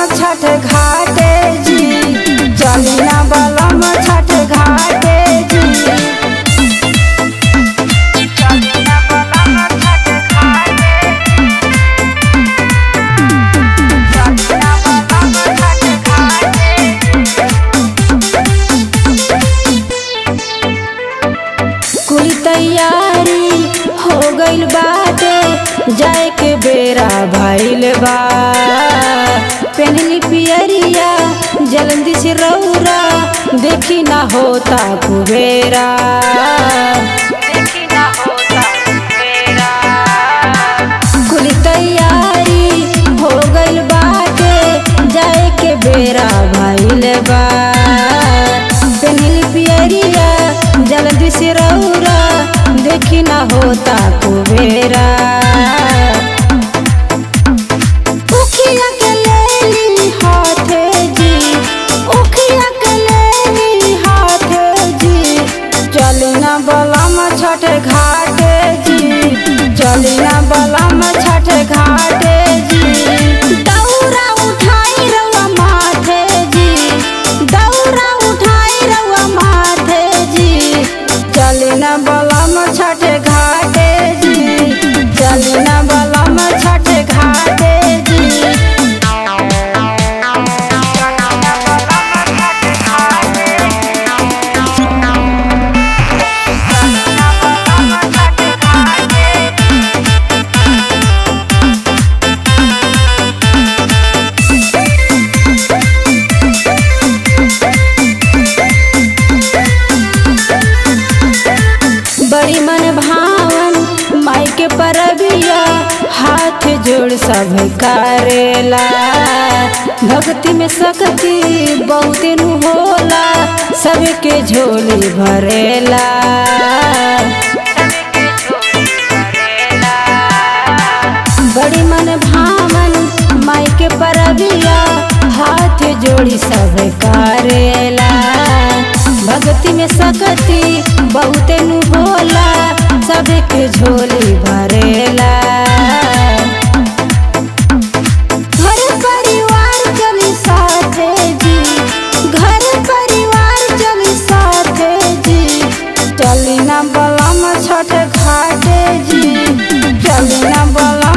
छठ घाटे जी चली ना बलम छठ घाटे जी चली ना बलम छठ घाटे चली ना बलम छठ घाटे कुल तैयारी हो गइल बाटे जाए के बेरा भइल बा पेनली पियरिया जल्दी से रौरा देखी ना होता कुबेरा देखी ना होता कुबेरा कुल तैयारी हो गइल बाटे जाए के बेरा भइल बा पेनली पियरिया जल्दी से रौरा देखी ना होता कुबेरा उखिया के लेली हाथे जी उखिया के लेली हाथे जी चली ना बलम छठ घाटे जी चली ना बलम छठ घाटे जी दौरा उठाई रउआ माथे जी दौरा उठाई रउआ माथे जी चली ना बलम छठ घाटे जी चली ना बलम छठ घाटे जी बड़ी मन भावन माई के परबिया हाथ जोड़ सब करेला भक्ति में शक्ति बहुत नु होला सबके झोली भरेला बड़ी मन भावन माई के परबिया हाथ जोड़ी सब करेला भक्ति में शक्ति बहुत नु होला सबके झोली भरेला घर परिवार चली साथे जी घर परिवार चली साथे जी चली ना बलम छठ घाटे जी चली ना बलम